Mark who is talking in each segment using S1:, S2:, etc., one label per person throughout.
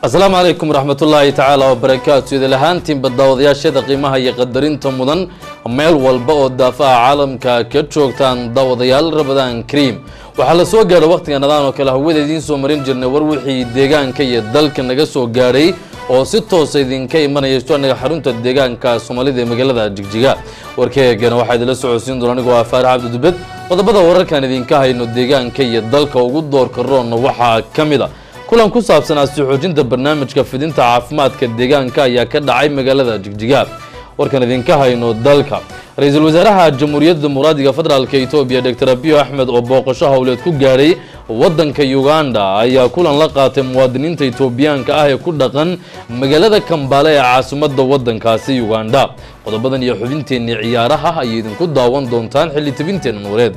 S1: asalaamu calaykum waraxmatullaahi tacaala wabarakaatu idil ahaantiinba daawadayaashada qiimaha iyo qadarinta mudan meel walba oo daafaha caalamka ka joogtaan daawadayaal rabadaan kariim waxaa la soo gaadhay wakhtiga nadaan oo kale hawada idiin soo marin jirnay war wixii deegaanka iyo dalka naga soo gaadhay oo si toosa idinka imanaya stuanaga xarunta deegaanka soomaalida ee magaalada jigjiga warkeegana waxaa idinla socodsiin doona anigoo ah faarax cabdidubed qodobada wararkan idinka hayno deegaanka iyo dalka ugu doorka roonna waxaa ka mid a kulan ku saabsanaa sii xoojinta barnaamijka fidinta caafimaadka deegaanka ayaa ka dhacay magaalada jigjiga warkan idinka hayno dalka ra-iisul wasaaraha jamhuuriyadda muraadiga federaalka etoobiya doctor abiyo axmed oo booqasho howleed ku gaadhay waddanka uganda ayaa kulan la qaatay muwaadiniinta etoobiyaanka ah ee ku dhaqan magaalada kambaale ee caasimadda waddankaasi uganda qodobadan iyo xubinteennii ciyaaraha ayay idinku daawan doontaan xilli tabinteena nuureed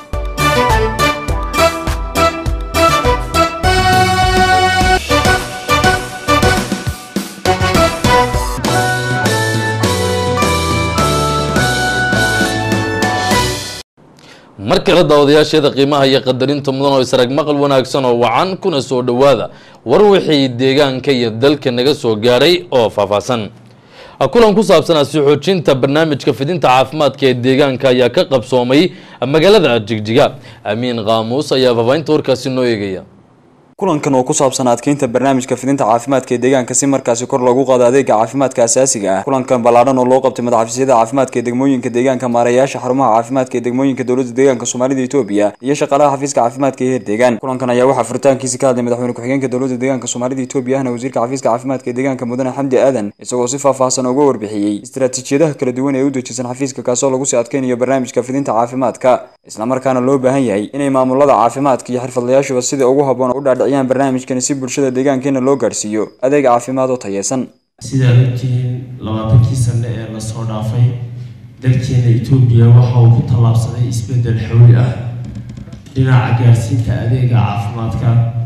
S1: mar kale daawadayaasheeda qiimaha iyo qadarinta mudan oo israg maqal wanaagsan oo wacan kuna soo dhowaada war wixii deegaanka iyo dalka naga soo gaadhay oo faahfaahsan kulan ku saabsanaa sii xoojinta barnaamijka fidinta caafimaadka ee deegaanka ayaa ka qabsoomay magaalada jigjiga amiin qaamuus ayaa faahfaahinta warkaasi noo eegaya
S2: kulankan oo ku saabsan adkeynta barnaamijka fidinta caafimaadka ee deegaanka si markaasi kor loogu qaado adeega caafimaadka asaasiga ah kulankan ballaadhan oo loo qabtay madaxafiisyada caafimaadka ee degmooyinka deegaanka maareeyaasha xarumaha caafimaadka ee degmooyinka dowladda deegaanka soomaalida etoobiya iyo shaqaalaha xafiiska caafimaadka ee heer deegaan kulankan ayaa waxaa furitaankiisi ka hadlay madaxweyne ku-xigeenka dowladda deegaanka soomaalida etoobiya ahna wasiirka xafiiska caafimaadka ee deegaanka mudane xamdi aadan isagoo si faahfaahsan uga warbixiyey istaraatiijiyadaha kala duwan ee u dejisan xafiiska kaasoo lagu sii adkeynayo barnaamijka fidinta caafimaadka islamarkaana loo baahan yahay inay maamulada caafimaadka iyo xirfadlayaashuba sida ugu habboon u dhaadhiciyaan barnaamijkani si bulshada deegaankeena loo gaadhsiiyo adeeg caafimaad oo tayeysan
S3: sidaad ogtihiin labaatankii sane ee lasoo dhaafay dalkeena etoobiya waxa uu ku tallaabsaday isbeddel xawli ah dhinaca gaarsiinta adeega caafimaadka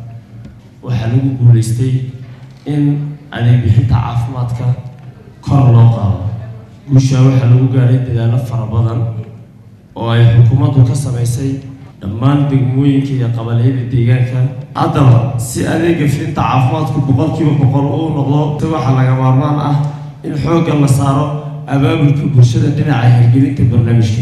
S3: waxaa lagu guulaystay in adeeg bixinta caafimaadka kor loo qaado guushaa waxaa lagu gaadhay dadaallo fara badan oo ay xukuumaddu ka samaysay dhammaan degmooyinka iyo qabaliyada deegaanka haddaba si adeega fidinta caafimaadku boqolkiiba boqol uu noqdo si waxaa laga maarmaan ah in xoogga la saaro abaabulka bulshada dhinaca hirgelinta barnaamijka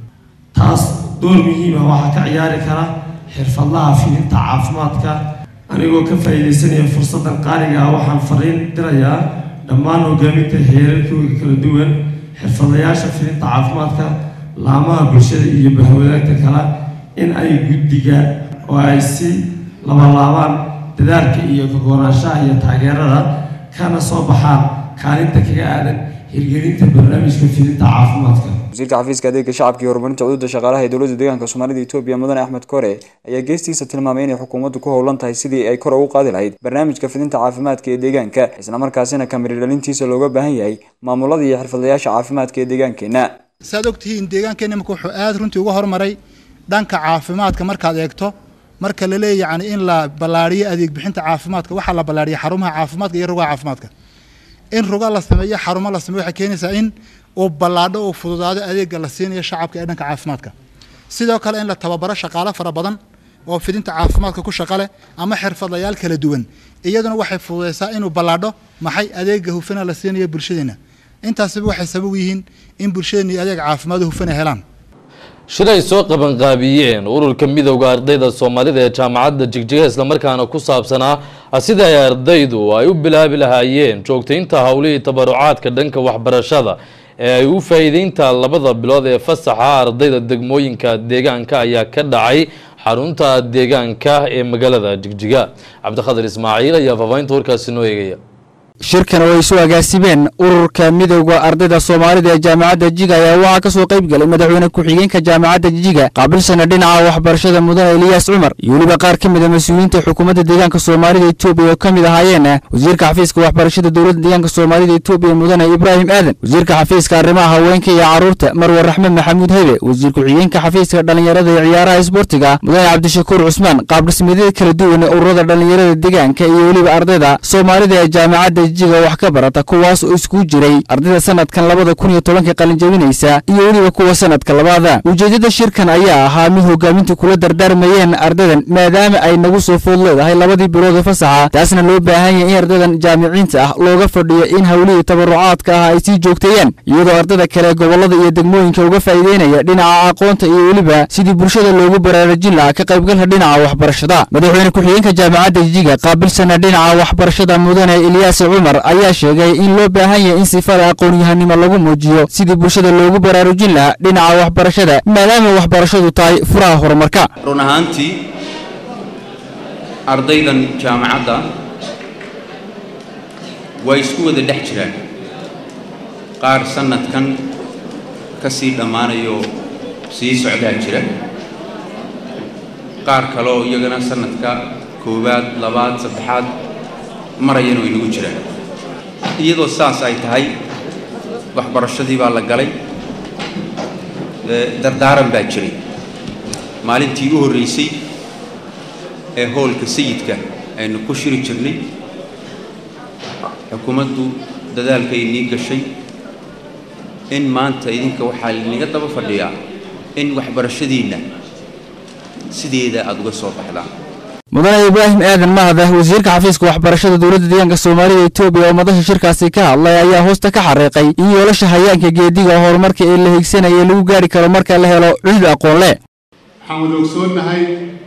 S3: taas door muhiima waxaa ka ciyaari kara xirfadlaha fidinta caafimaadka anigoo ka faa'iidaysanaya fursaddan qaaliga ah waxaan fariin dirayaa dhammaan hogaaminta heerarkooda kala duwan xirfadlayaasha fidinta caafimaadka laamaha bulshada iyo bahwadaagta kale in ay guddiga oo ay si labalaabaan dadaalka iyo kagoonaanshaha iyo taageerada kana soo baxaan kaalinta kaga aadan hirgelinta barnaamijka fidinta caafimaadka
S2: wasiirka xafiiska adeega shacabka iyo horumarinta cududa shaqaalaha ee dowladda deegaanka soomaalida etoobiya mudane axmed kore ayaa geestiisa tilmaamay inay xukuumaddu ku howlan tahay sidii ay kor ugu qaadi lahayd barnaamijka fidinta caafimaadka ee deegaanka islamarkaasina kamiri dhalintiisa looga baahan yahay maamulada iyo xirfadlayaasha caafimaadka ee deegaankeenna
S4: saad ogtihiin deegaankeena imika wuxuu aada runtii uga hormaray dhanka caafimaadka markaad eegto marka la leeya yani in la ballaariyo adeeg bixinta caafimaadka waxaa la ballaariya xarumaha caafimaadka iyo rugaha caafimaadka in ruga la sameeyo xarumo la sameeyo waxay keenaysaa in uu ballaadho uu fududaado adeega la siinayo shacabka ee dhanka caafimaadka sidoo kale in la tababaro shaqaalo fara badan oo fidinta caafimaadka ku shaqa leh ama xirfadlayaal kala duwan iyaduna waxay fududaysaa inuu ballaadho maxay adeega hufana la siinayo bulshadeena intaasiba waxay sabab yihiin in bulshadeena iyo adeeg caafimaad hufana helaan
S1: shir ay soo qabanqaabiyeen ururka midowda ardayda soomaalida ee jaamacadda jigjiga islamarkaana ku saabsanaa sida ay ardaydu ay u bilaabi lahaayeen joogtaynta howlihii tabarucaadka dhanka waxbarashada ee ay u faa'iideynta labada bilood ee fasaxa ardayda degmooyinka deegaanka ayaa ka dhacay xarunta deegaanka ee magaalada jigjiga cabdikhadir ismaaciil ayaa faahfaahinta warkaasi noo eegaya
S5: shirkan oo ay soo agaasimeen ururka midowda ardayda soomaalida ee jaamacadda jiga ayaa waxaa ka soo qayb galay madaxweyne ku-xigeenka jaamacadda jiga qaabilsana dhinaca waxbarashada mudane eliyaas cumar iyo weliba qaar ka mid a mas-uuliyiinta xukuumadda deegaanka soomaalida etoobiya oo ka mid ahaayeen wasiirka xafiiska waxbarashada dowladda deegaanka soomaalida etoobiya mudane ibraahim aadan wasiirka xafiiska arrimaha haweenka iyo carruurta marwar raxmed maxamuud hebe wasiir ku-xigeenka xafiiska dhallinyarada iyo ciyaaraha isboortiga mudane cabdishakuur cusmaan qaab dhismeedyada kala duwan ee ururada dhallinyarada deegaanka iyo weliba ardayda soomaalida ee jaamacadda jijiga wax ka barata kuwaas oo iskugu jiray ardayda sanadkan labada kun iyo tobanka qalinjabinaysa iyo weliba kuwa sanadka labaada ujeeddada shirkan ayaa ahaa mid hogaamintu kula dardaarmayeen ardaydan maadaama ay nagu soo food leedahay labadii bilood ee fasaxa taasna loo baahan yahay in ardaydan jaamiciinta ah looga fadhiyo in howlihii tabarucaadka ah ay sii joogteeyaan iyadoo ardayda kale gobollada iyo degmooyinka uga faa'iideynaya dhinaca aqoonta iyo weliba sidii bulshada loogu baraarujin lahaa ka qaybgalka dhinaca waxbarashada madaxweyne ku-xigeenka jaamacadda jijiga qaabilsana dhinaca waxbarashada mudane ilyaas cumar ayaa sheegay in loo baahan yahay in sifada aqoon-yahanimo lagu muujiyo sidii bulshada loogu baraarujin lahaa dhinaca waxbarashada maadaama waxbarashadu tahay furaha horumarka
S6: run ahaantii ardaydan jaamacadda way isku wada dhex jiraan qaar sannadkan ka sii dhammaanayoo sii socdaa jira qaar kaleoo iyagana sannadka koowaad labaad saddexaad marayana way nagu jiraan iyadoo saas ay tahay waxbarashadii baa la galay dardaaran baa jiray maalintii u horraysay ee hoolka sayidka aynu ku shiri jirnay xukuumaddu dadaalkay nii gashay in maanta idinka waxaa linaga daba fadhiyaa in waxbarashadiinna sideeda aada uga soo baxdaan
S5: mudane ibraahim aadan mahada wasiirka xafiiska waxbarashada dowladda deegaanka soomaalida etoobiya oo madasha shirkaasi ka hadlay ayaa hoosta ka xariiqay in yoolasha hayaanka geediga horumarka ee la higsanaya lagu gaari karo marka la helo cudud aqoon leh
S7: waxaan wada ogsoonnahay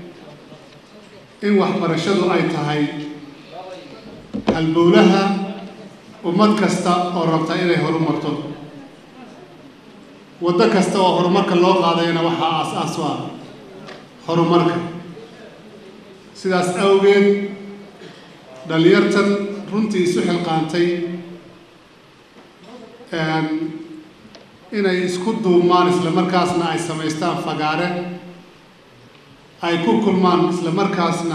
S7: in waxbarashadu ay tahay halbowlaha ummad kasta oo rabta inay horumarto waddo kasta oo horumarka loo qaadayana waxaa aas-aas u ah horumarka sidaas awgeed dhallinyartan runtii isu xilqaantay inay isku duumaan isla markaasna ay samaystaan fagaare ay ku kulmaan isla markaasna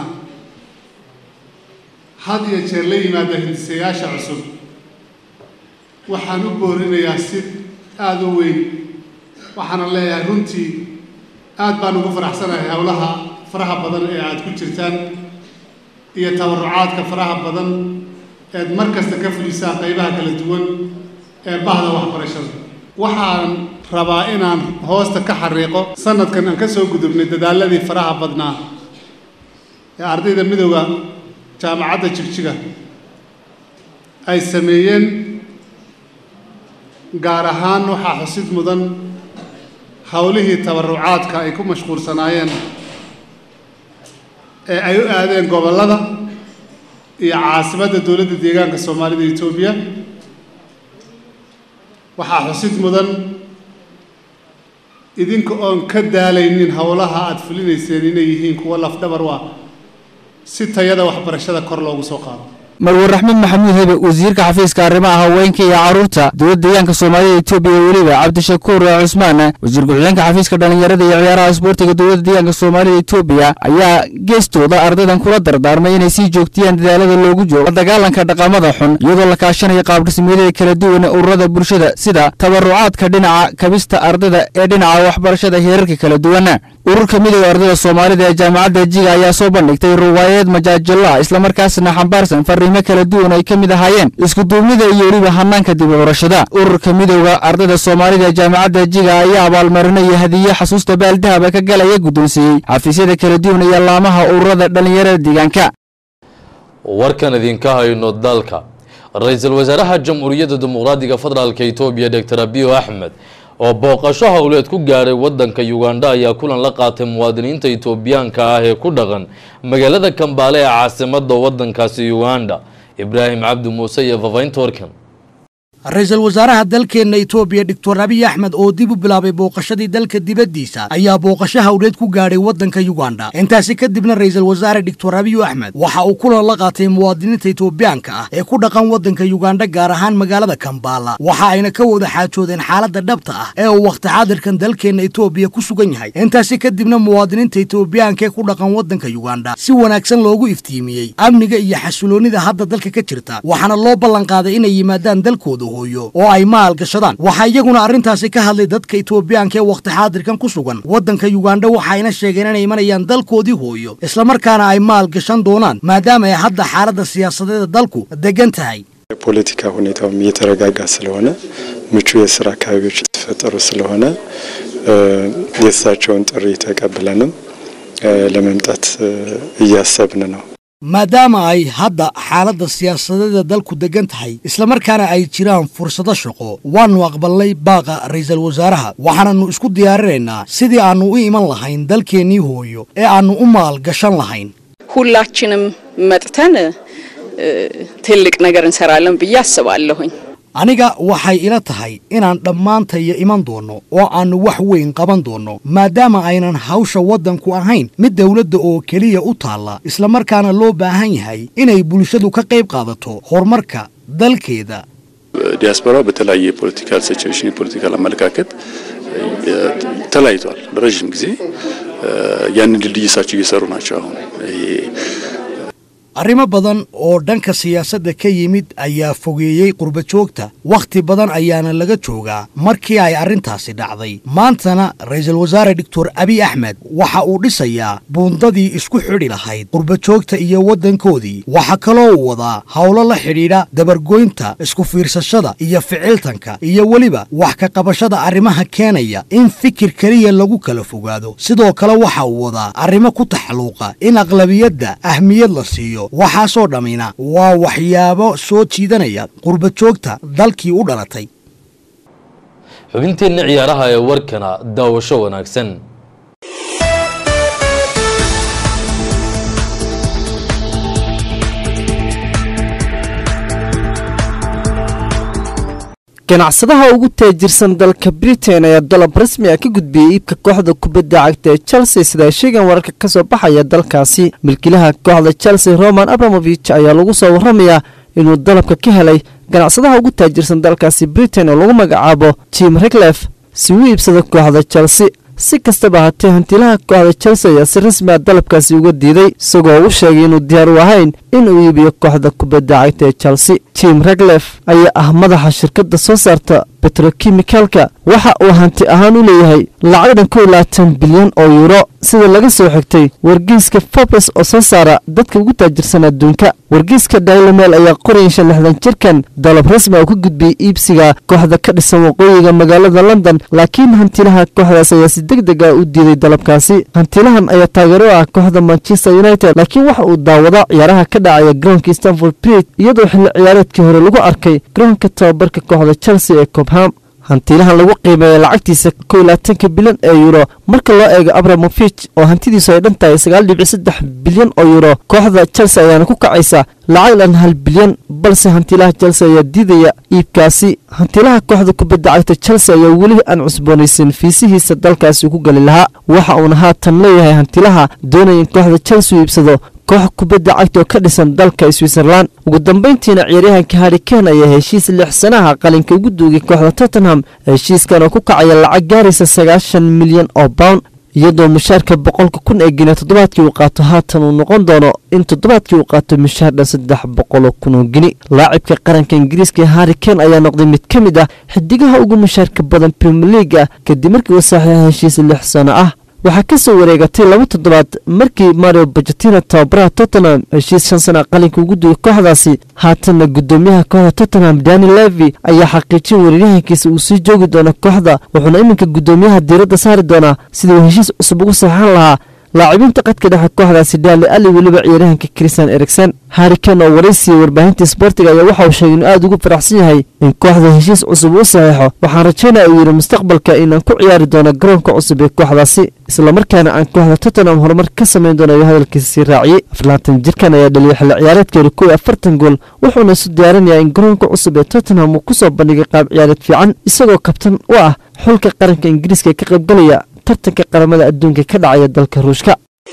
S7: had iyo jeer la yimaada hindisayaasha cusub waxaan u boorinayaa si aada u weyn waxaana leeyahay runtii aad baan ugu faraxsanahay howlaha faraha badan ee aada ku jirtaan iyo tabarucaadka faraha badan eed mar kasta ka fulisaan qaybaha kala duwan ee bahda waxbarashada waxaan rabaa inaan hoosta ka xariiqo sanadkan aan ka soo gudubnay dadaaladii faraha badnaa ee ardayda midooda jaamacadda jigjiga ay sameeyeen gaar ahaan waxaa xusid mudan howlihii tabarucaadka ay ku mashquulsanaayeen ee ay u aadeen gobollada iyo caasimadda dowladda deegaanka soomaalida etoobiya waxaa xusid mudan idinka oon ka daalaynin howlaha aada fulinayseen inay yihiin kuwo lafdhabar u ah si tayada waxbarashada kor loogu soo qaado
S5: marwar raxmed maxamuud hebe wasiirka xafiiska arrimaha haweenka iyo carruurta dowladda deegaanka soomaalida etoobiya weliba cabdishakuur cusmaan wasiir ku-xigeenka xafiiska dhallinyarada iyo ciyaaraha isboortiga dowladda deegaanka soomaalida etoobiya ayaa geestooda ardaydan kula dardaarmay inay sii joogtiyaan dadaalada loogu joogo la dagaalanka dhaqamada xun iyadoo la kaashanayo qaabdhismeedyada kala duwan ee ururada bulshada sida tabarucaadka dhinaca kabista ardayda ee dhinaca waxbarashada heerarka kala duwan ururka midooda ardayda soomaalida ee jaamacadda jiga ayaa soo bandhigtay ruwaayaed majaajilo ah islamarkaasna xambaarsan fariimo kala duwan ay ka mid ahaayeen iskuduubnida iyo weliba hanaanka dib u curashada ururka midooda ardayda soomaalida ee jaamacadda jiga ayaa abaalmarinaya hadiye xasuusta baaldahaba ka galaya guddoonsiiyey xafiisyada kala duwan iyo laamaha ururada dhallinyarada deegaanka
S1: warkan idinka hayno dalka ra-iisul wasaaraha jamhuuriyadda dimuqraadiga federaalk etoobiya doctor abiyo axmed oo booqasho howleed ku gaadhay wadanka ugandha ayaa kulan la qaatay muwaadiniinta etoobiyaanka ah ee ku dhaqan magaalada kambaale ee caasimada wadankaasi uganda ibraahim cabdi muuse iyo fafaynta warkan
S8: ra-iisul wasaaraha dalkeenna etoobiya doctor abiy axmed oo dib u bilaabay booqashadii dalka dibaddiisa ayaa booqasho hawleed ku gaadhay waddanka yuganda intaasi kadibna ra-iisul wasaare doctor abiyu axmed waxa uu kulan la qaatay muwaadiniinta etoobiyaanka ah ee ku dhaqan waddanka yuganda gaar ahaan magaalada kambaala waxa ayna ka wada xaajoodeen xaaladda dhabta ah ee uu wakhti xaadirkan dalkeenna etoobiya ku sugan yahay intaasi kadibna muwaadiniinta etoobiyaanka ee ku dhaqan waddanka yuganda si wanaagsan loogu iftiimiyey amniga iyo xasiloonnida hadda dalka ka jirta waxaana loo ballanqaaday inay yimaadaan dalkooda oo ay maal gashadaan waxaa iyaguna arrintaasi ka hadlay dadka etoobiyaanka ee wakhti xaadirkan ku sugan waddanka yuganda waxayna sheegeen inay imanayaan dalkoodii hooyo islamarkaana ay maal gashan doonaan maadaama ay hadda xaaladda siyaasadeeda dalku degan tahay
S9: የፖለቲካ ሁኔታውም እየተረጋጋ ስለሆነ ምቹ የስራ አካባቢዎች የተፈጠሩ ስለሆነ የእሳቸውን ጥሪ ተቀብለንም ለመምጣት እያሰብን ነው።
S8: maadaama ay hadda xaaladda siyaasadeeda dalku degan tahay islamarkaana ay jiraan fursado shaqo waannu aqbalnay baaqa ra'iisul wasaaraha waxaananu isku diyaarinaynaa sidii aannu u iman lahayn dalkeennii hooyo ee aannu u maalgashan lahayn
S10: ሁላችንም መጥተን ትልቅ ነገር እንሰራለን ብዬ አስባለሁኝ።
S8: aniga waxay ila tahay inaan dhammaantaya iman doonno oo aannu wax weyn qaban doonno maadaama aynan hawsha waddanku ahayn mid dawladda oo keliya u taalla islamarkaana loo baahan yahay inay bulshadu ka qayb qaadato horumarka dalkeeda
S11: ዲያስፖራው በተለያየ የፖለቲካል ሲቹዌሽን የፖለቲካል አመለካከት ተለያይቷል። ለረዥም ጊዜ ያንን ድልድይ እሳቸው እየሰሩ ናቸው። አሁን ይሄ
S8: arrimo badan oo dhanka siyaasadda ka yimid ayaa fogeeyey qurbajoogta wakhti badan ayaana laga joogaa markii ay arrintaasi dhacday maantana ra'iisul wasaare doctor abiy axmed waxa uu dhisayaa buundadii isku xidhi lahayd qurbajoogta iyo waddankoodii waxa kaloo uu wadaa howlo la xidhiidha dabargoynta isku fiirsashada iyo ficiltanka iyo weliba wax ka qabashada arrimaha keenaya in fikir keliya lagu kala fogaado sidoo kale waxa uu wadaa arrimo ku taxalluuqa in aqlabiyadda ahmiyad la siiyo waxaasoo dhammina waa waxyaabo soo jiidanaya qurbajoogta dalkii u dhalatay
S1: xubinteenna ciyaaraha ee warkana daawasho wanaagsan
S12: ganacsadaha ugu taajirsan dalka britain ayaa dalab rasmi ah ka gudbiyey iibka kooxda kubadda cagta ee chelsea sida ay sheegaan wararka ka soo baxaya dalkaasi milkiilaha kooxda chelsea roman abramovich ayaa lagu soo warramayaa inuu dalabka ka helay ganacsadaha ugu taajirsan dalkaasi britain oo lagu magacaabo jim riglef si uu iibsado kooxda chelsea si kastaba ahaatee hantiilaha kooxda chelsea ayaa si rasmi ah dalabkaasi uga diiday isagoo u sheegay inuu diyaar u ahayn inuu iibiyo kooxda kubadda cagta ee chelsea jim reglef ayaa ah madaxa shirkadda soo saarta betrokimikalka waxa uu hanti ahaan u leeyahay lacag dhan kow labaatan bilyan oo yuuro sida laga soo xigtay wargeyska forbes oo soo saara dadka ugu taajirsan adduunka wargeyska dailomel ayaa qoraya shan lixdan jirkan dalab rasmi oo ka gudbiyey iibsiga kooxda ka dhisan waqooyiga magaalada london laakiin hantilaha kooxdaas ayaa si deg deg ah u diiday dalabkaasi hantilahan ayaa taageero u ah kooxda manchester united laakiin waxa uu daawada ciyaaraha ka dhacaya garoonka stanford bridge iyadoo xilli ciyaareedkii hore lagu arkay garoonka tababarka kooxda chelsea ee cobham hantiilahan lagu qiimeeya lacagtiisa kow labaatanka bilyan ee yuuro marka loo eego abramovich oo hantidiisu ay dhan tahay sagaal dhibic saddex bilyan oo yuuro kooxda chelsea ayaana ku kacaysa lacag dhan hal bilyan balse hantiilaha chelsea ayaa diidaya iibkaasi hantiilaha kooxda kubadda cagta chelsea ayaa weli aan cusboonaysan fiisihiisa dalkaasi ku gali lahaa waxa uuna haatan leeyahay hantiilaha doonaya in kooxda chelsea u iibsado koox kubadda cagta oo ka dhisan dalka switzerland ugu dambayntiina ciyaaryahanka harri kane ayaa heshiis lix sanaha qalinka ugu duugay kooxda tottenham heshiiskan oo ku kacaya lacag gaaraysa sagaashan milyan oo pound iyadoo mushaarka boqolka kun ee gine toddobaadkii uu qaato haatan uu noqon doono in toddobaadkii uu qaato mushaar dhan saddex boqoloo kun oo gini laacibka qaranka ingiriiska harri kane ayaa noqday mid ka mid ah xidigaha ugu mushaarka badan premier league ah kadib markii uu saxiixa heshiis lix sano ah waxaa ka soo wareegatay laba toddobaad markii mario bajetina tababaraha tottenham heshiis shan sana qalinka ugu dugay kooxdaasi haatanna guddoomiyaha kooxda tottenham dani levi ayaa xaqiijin weeraryahankiisa uu sii joogi doono kooxda wuxuuna iminka guddoomiyaha diiradda saari doonaa sidii uu heshiis cusub ugu saxan lahaa laacibiinta qadka dhexe kooxdaasi daali ali weliba ciyaaryahanka christian erikson harrikan oo waraysiya warbaahinta sboortiga ayaa waxa uu sheegay inuu aada ugu faraxsan yahay in kooxda heshiis cusub uu saxiixo waxaan rajaynaya uu yidhi mustaqbalka inaan ku ciyaari doono garoonka cusub ee kooxdaasi islamarkaana aan kooxda tottenham horumar ka samayn doono ayuu hadalkiisa sii raaciyey afarlaatan jirkan ayaa dhaliyay xilli ciyaareedka hore kow iyo afartan gool wuxuuna isu diyaarinayaa in garoonka cusub ee tottenham uu kusoo bandhigay qaab ciyaareed fiican isagoo kabtan u ah xulka qaranka ingiriiska ee ka qaybgalaya tartanka qaramada adduunka ka dhacaya dalka ruushka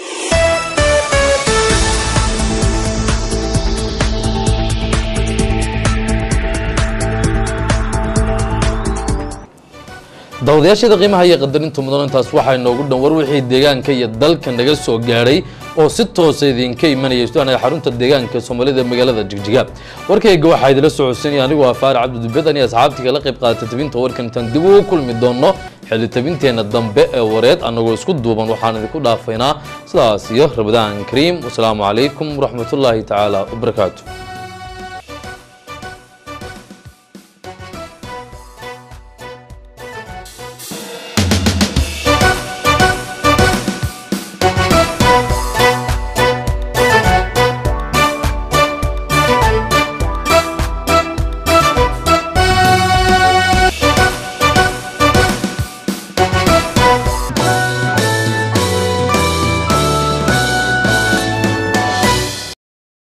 S1: daawadayaashada qiimaha iyo qadarinta mudan intaas waxaa inoogu dhan war wixii deegaanka iyo dalka naga soo gaadhay oo si toosa idinka imanaya istuanaya xarunta deegaanka soomaalida ee magaalada jigjiga warkayga waxaa idila socodsiinaya anigoo ah faarac cabdidubedan iyo asxaabtii kala qayb qaatay tabinta warkan intaan dib ugu kulmi doono xilli tabinteenna dambe ee wareed annagoo isku duuban waxaan idinku dhaafaynaa sidaas iyo rabadaan kariim wasalaamu calaykum waraxmatullaahi tacaala wabarakaatu